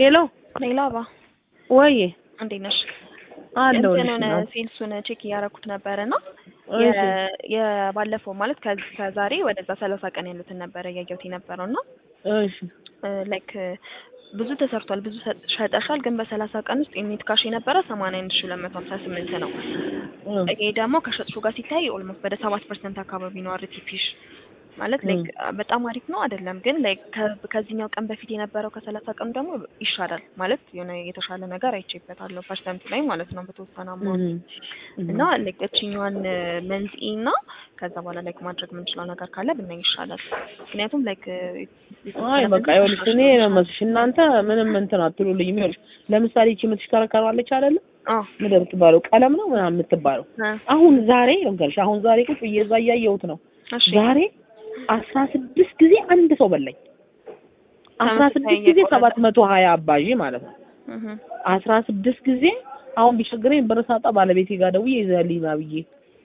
ሄሎ ሌላ ባ ወይ እንዴት ነሽ? አለው እንትን ሆነ ሴልሱን ቼክ እያደረኩት ነበረ እና የባለፈው ማለት ከዚህ ከዛሬ ወደዛ ሰላሳ ቀን ያሉትን ነበረ እያየሁት የነበረው እና እሺ ላይክ ብዙ ተሰርቷል፣ ብዙ ሸጠሻል። ግን በሰላሳ ቀን ውስጥ የኔት ካሽ የነበረ ሰማንያ አንድ ሺ ሁለት መቶ ሀምሳ ስምንት ነው። ይሄ ደግሞ ከሸጥሹ ጋር ሲታይ ኦልሞስት ወደ ሰባት ፐርሰንት አካባቢ ነው አርቲፊሽ ማለት ላይክ በጣም አሪፍ ነው አይደለም፣ ግን ላይክ ከዚህኛው ቀን በፊት የነበረው ከሰላሳ ቀኑ ደግሞ ይሻላል ማለት የሆነ የተሻለ ነገር አይቼበታለሁ ፐርሰንቱ ላይ ማለት ነው በተወሰነ አማውንት እና ላይክ እችኛዋን መንስኤ እና ከዛ በኋላ ላይክ ማድረግ የምንችለው ነገር ካለ ብናይ ይሻላል። ምክንያቱም ላይክ አይ በቃ ይኸውልሽ እኔ ነው መስሽ እናንተ ምንም እንትን አትሉልኝም። ይኸውልሽ ለምሳሌ እቺ የምትሽከረከራለች አይደለ ምንድን ነው የምትባለው ቀለም ነው ምናምን የምትባለው አሁን ዛሬ ልንገርሽ አሁን ዛሬ ቁጭ ብዬ እዛ እያየሁት ነው ዛሬ አስራ ስድስት ጊዜ አንድ ሰው በላኝ። አስራ ስድስት ጊዜ ሰባት መቶ ሀያ አባዢ ማለት ነው። አስራ ስድስት ጊዜ አሁን ቢቸግረኝ ብር ሳጣ ባለቤቴ ጋር ደውዬ ይዘህልኝ ና ብዬ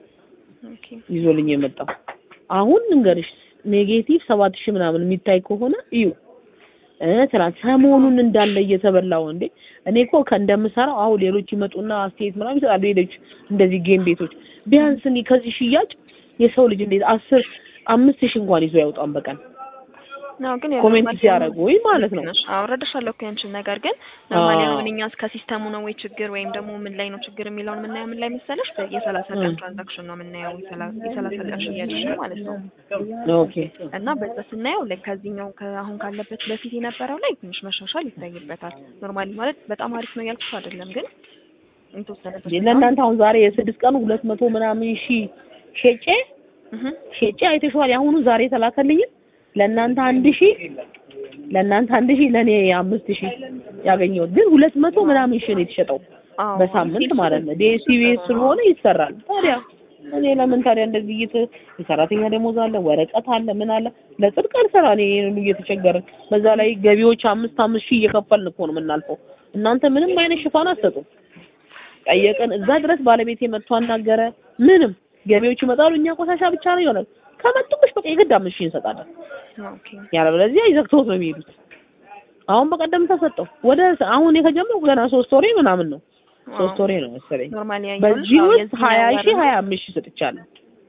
ይዞልኝ የመጣው አሁን እንገርሽ ኔጌቲቭ ሰባት ሺህ ምናምን የሚታይ ከሆነ እዩ ትናንት ሰሞኑን እንዳለ እየተበላው እንዴ እኔ እኮ ከእንደምሰራው አሁን ሌሎች ይመጡና አስተያየት ምናምን ይሰጣሉ። ሌሎች እንደዚህ ጌም ቤቶች ቢያንስ እኔ ከዚህ ሽያጭ የሰው ልጅ እንዴት አስር አምስት ሺህ እንኳን ይዞ ያውጣም በቀን ነው ግን ኮሜንት ሲያደርጉ ወይ ማለት ነው። አውረደሻለሁ እኮ ያንቺን ነገር ግን ኖርማሊ አሁን እኛ ከሲስተሙ ነው ወይ ችግር ወይም ደግሞ ምን ላይ ነው ችግር የሚለውን የምናየው ምን ላይ መሰለሽ የሰላሳ ቀን ትራንዛክሽን ነው የምናየው የሰላሳ ቀን ሽያጭ ማለት ነው። ኦኬ እና በዛ ስናየው ላይ ከዚህኛው አሁን ካለበት በፊት የነበረው ላይ ትንሽ መሻሻል ይታይበታል። ኖርማሊ ማለት በጣም አሪፍ ነው ያልኩሽ አይደለም ግን የተወሰነ ለእናንተ አሁን ዛሬ የስድስት ቀኑ ሁለት መቶ ምናምን ሺህ ሸጬ ሸጬ አይተሽዋል። የአሁኑ ዛሬ ተላከልኝም ለእናንተ አንድ ሺህ ለእናንተ አንድ ሺህ ለእኔ አምስት ሺህ ያገኘሁት ግን ሁለት መቶ ምናምን ሺህ ነው የተሸጠው በሳምንት ማለት ነው። ዲኤስቲቪ ስለሆነ ይሰራል። ታዲያ እኔ ለምን ታዲያ እንደዚህ እየተ የሰራተኛ ደሞዝ አለ፣ ወረቀት አለ፣ ምን አለ ለጽድቅ አልሰራ እኔ ሁሉ እየተቸገርን በዛ ላይ ገቢዎች አምስት አምስት ሺህ እየከፈልን እኮ ነው የምናልፈው። እናንተ ምንም አይነት ሽፋን አትሰጡም። ጠየቅን፣ እዛ ድረስ ባለቤቴ መጥቶ አናገረ። ምንም ገቢዎች ይመጣሉ፣ እኛ ቆሻሻ ብቻ ነው ይሆናል። ከመጡብሽ በቃ የግድ አምስት ሺህ እንሰጣለን። ያለበለዚያ ይዘግተውት ነው የሚሄዱት። አሁን በቀደም ተሰጠው ወደ አሁን ከጀመርኩ ገና ሶስት ወሬ ምናምን ነው ሶስት ወሬ ነው መሰለኝ። በዚህ ውስጥ ሀያ ሺህ ሀያ አምስት ሺህ ሰጥቻለሁ።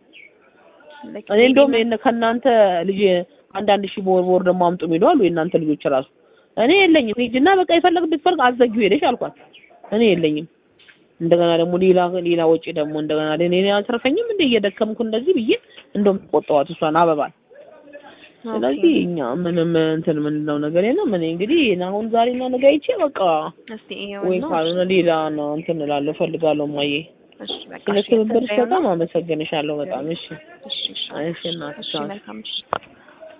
እኔ እንደውም ከእናንተ ልጅ አንዳንድ ሺህ በወር በወር ደግሞ አምጡ የሚሉ አሉ የእናንተ ልጆች ራሱ። እኔ የለኝም ሂጂና በቃ የፈለግ ብትፈልግ አዘጊው ሄደሽ አልኳት። እኔ የለኝም እንደገና ደግሞ ሌላ ሌላ ወጪ ደግሞ እንደገና ለኔ አልተረፈኝም እንደ እየደከምኩ እንደዚህ ብዬ እንደውም ቆጠዋት እሷን አበባል። ስለዚህ እኛ ምንም እንትን የምንለው ነገር የለም። እኔ እንግዲህ አሁን ዛሬና ነገ አይቼ በቃ ወይ ካልሆነ ሌላ ነው እንትን እላለሁ እፈልጋለሁ። ማዬ ስለ ትብብርሽ በጣም አመሰግንሻለሁ። በጣም እሺ፣ እሺ፣ እሺ እናትሽ